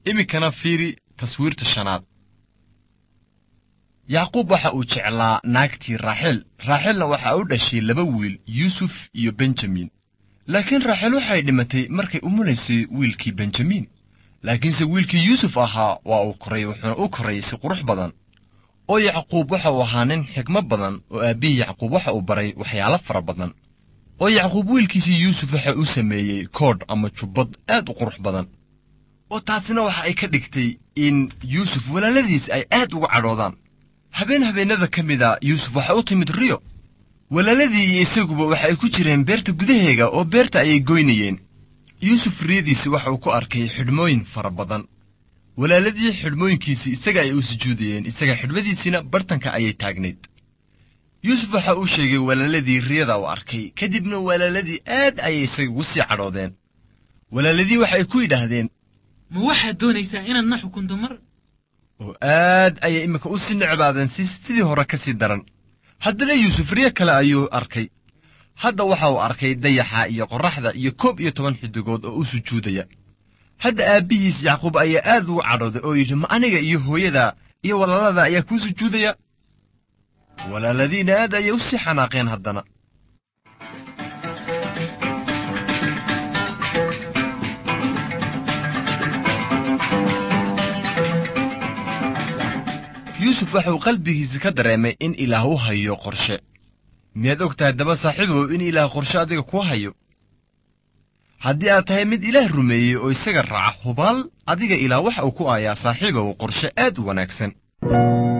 iminkana fiiri taswiirta shanaad yacquub waxa uu jeclaa naagtii raaxel raaxelna waxa u dhashay laba wiil yuusuf iyo benjamin laakiin raaxel waxay dhimatay markay umulaysay wiilkii benjamin laakiinse wiilkii yuusuf ahaa waa uu koray wuxuuna u koray si qurux badan oo yacquub waxa uu ahaa nin xigmo badan oo aabbihii yacquub waxa uu baray waxyaalo fara badan oo yacquub wiilkiisii yuusuf waxa uu sameeyey koodh ama jubbad aad u qurux badan oo taasina waxa ay ka dhigtay in yuusuf walaaladiis ay aad uga cadhoodaan habeen habeennada ka mid a yuusuf waxa u timid riyo walaaladii iyo isaguba waxa ay ku jireen beerta gudaheega oo beerta ayay goynayeen yuusuf riyadiisi waxa uu ku arkay xidhmooyin fara badan walaaladii xidhmooyinkiisii isaga ay u sujuudayeen isaga xidhmadiisiina bartanka ayay taagnayd yuusuf waxa uu sheegay walaaladii riyada uu arkay kadibna walaaladii aad ayay isaga ugu sii cadhoodeen walaaladii waxa ay ku yidhaahdeen ma waxaad doonaysaa inaad na xukunto mar oo aad ayay iminka u sii necbaadeen si sidii hore ka sii daran haddana yuusuf riyo kale ayuu arkay hadda waxa uu arkay dayaxa iyo qorraxda iyo koob iyo toban xidigood oo u sujuudaya hadda aabbihiis yacquub ayaa aad ugu cadhooday oo yidhi ma aniga iyo hooyada iyo walaalada ayaa kuu sujuudaya walaaladiina aad ayay u sii xanaaqeen haddana yuusuf waxa uu qalbigiisa ka dareemay in ilaah u hayo qorshe miyaad og tahay daba saaxiibow in ilaah qorshe adiga kuu hayo haddii aad tahay mid ilaah rumeeyey oo isaga raaca hubaal adiga ilaah waxa uu ku aayaa saaxiibow qorshe aad u wanaagsan